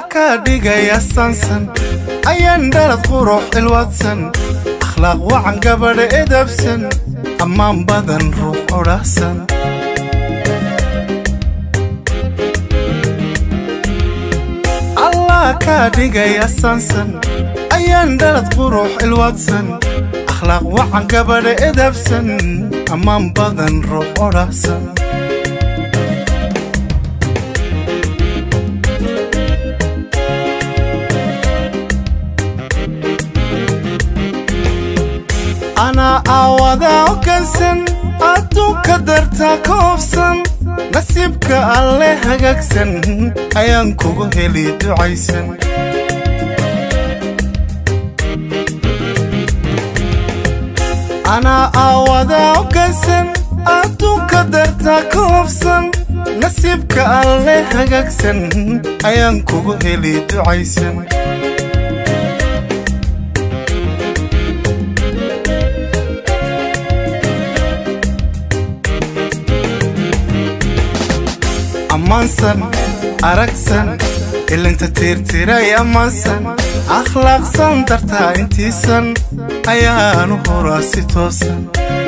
kaa dhigaya sansan ayaan dhalad qurux cilwadsan akhlaaq wacan gabadha edabsan ammaan badan ruux odhahsan allah kaa dhigaya sansan ayaan dhalad qurux cilwadsan akhlaaq wacan gabadha edabsan ammaan badan ruux odhahsan anaa aawadaa ogansan adduunka dartaa ka hobsan nasiibka alle hagaagsan ayaan kugu heli ducaysan anaa aawadaa ogansan adduunka dartaa ka hobsan nasiibka alle hagaagsan ayaan kugu heli ducaysan ammaansan aragsan ilinta tiirtiray ammaansan akhlaaqsan dartaa intiisan ayaanu horaa si toosan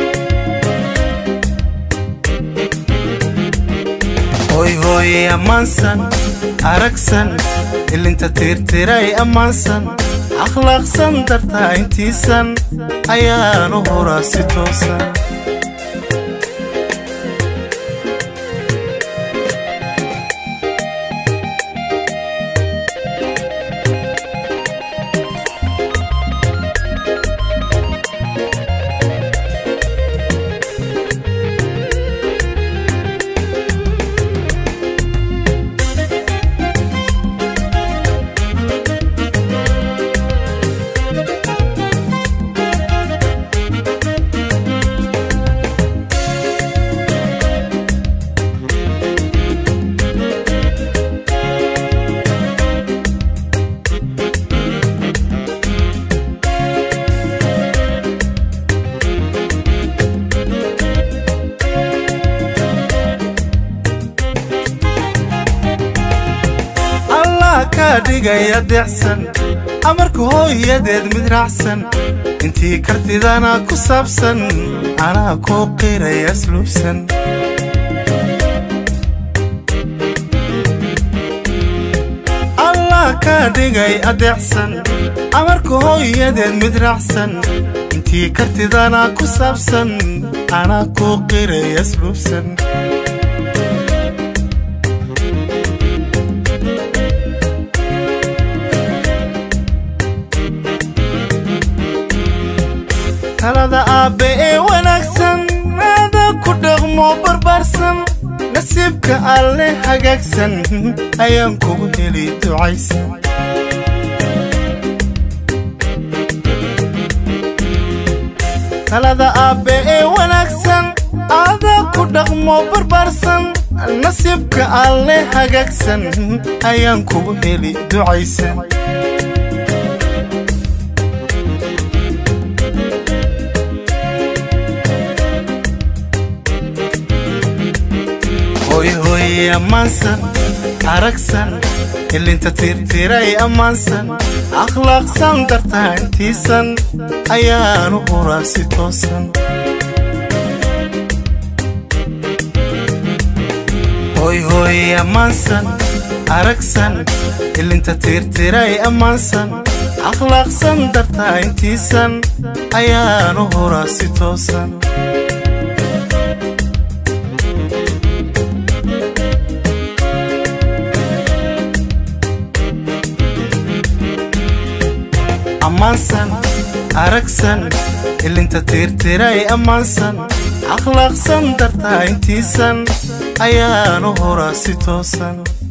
hoy hooye ammaansan aragsan ilinta tiirtiray ammaansan akhlaaqsan dartaa intiisan ayaanu horaa si toosan kaa dhigaya deecsan amarka hooyadeed mid raacsan intii kartidana ku saabsan anaa kuu qiraya asluubsan allah kaa dhigay adeecsan amarka hooyadeed mid raacsan intii kartidana ku saabsan anaa kuu qiraya asluubsan talada aabbe ee wanaagsan aada ku dhaqmo barbaarsan nasiibka alle hagaagsan ayaan kugu heli ducaysan talada aabbe ee wanaagsan aada ku dhaqmo barbaarsan nasiibka alle hagaagsan ayaan kugu heli ducaysan hoyhoye ammaansan aragsan ilinta tiirtiray ammaansan akhlaaqsan dartaa intiisan ayaanu huraa si toosan hoyhoye ammaansan aragsan ilinta tiirtiray ammaansan akhlaaqsan dartaa intiisan ayaanu huraa si toosan ammaansan aragsan ilinta tiirtiray ammaansan akhlaaqsan dartaa intiisan ayaanu horaa si toosan